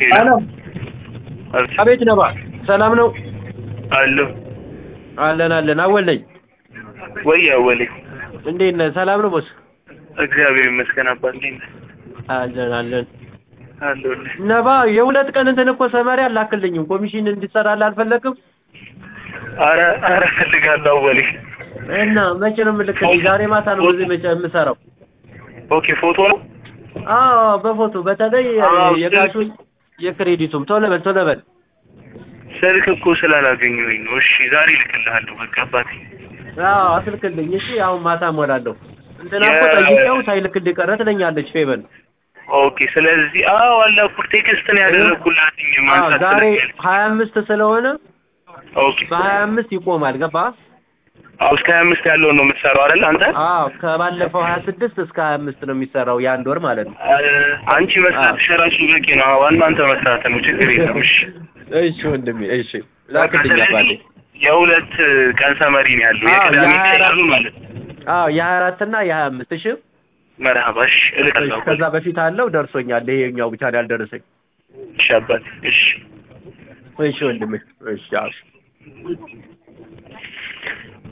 ሌላ አሎ አቤት ነባ ሰላም ነው አለሁ አለን አለን አወል ነኝ ወይ አወሌ እንዴት ነህ ሰላም ነው ቦስ እግዚአብሔር ይመስገን አባት እንዴት ነህ አለን አለን አለሁልህ ነባ የሁለት ቀን እንትን እኮ ሰመሪ አላክልኝም ኮሚሽን እንዲሰራልህ አልፈለግም አረ አረ እፈልጋለሁ አወሌ እና መቼ ነው የምልክልኝ ዛሬ ማታ ነው በዚህ መቼ የምሰራው ኦኬ ፎቶ ነው አዎ በፎቶ በተለይ አዎ፣ የካሹን የክሬዲቱም ቶሎ በል ቶሎ በል ስልክ እኮ ስላላገኘሁኝ ነው እሺ ዛሬ እልክልሃለሁ በቃ አባቴ አዎ አስልክልኝ እሺ አሁን ማታ እሞላለሁ እንትና እኮ የ- ጠይቄው ሳይልክልኝ ቀረ ትለኛለች ፌበን ኦኬ ስለዚህ አዎ አላኩ ቴክስት ነው ያደረኩላትኝ አዎ ማንሳት ዛሬ ስለሚያል ሀያ አምስት ስለሆነ ኦኬ በሀያ አምስት ይቆማል ገባ አዎ እስከ ሀያ አምስት ያለውን ነው የምትሰራው አይደል አንተ አዎ ከባለፈው ሀያ ስድስት እስከ ሀያ አምስት ነው የሚሰራው የአንድ ወር ማለት ነው አ- አንቺ መስራት ሸራሱ በቂ ነው ዋናው አንተ መስራት ነው ችግር የለም እሺ እሺ ወንድሜ እሺ ላክልኝ አባቴ የሁለት ቀን ሰመሪ ነው ያለው አዎ፣ የቅዳሜ የሀያ አራት ቀን ማለት አዎ የሀያ አራት እና የሀያ አምስት እሺ መርሀባ እሺ እሺ እልካለሁ ከዛ በፊት አለው ደርሶኛል ይሄኛው ብቻ ነው ያልደረሰኝ እሺ አባቴ እሺ እሺ ወንድሜ እሺ አዎ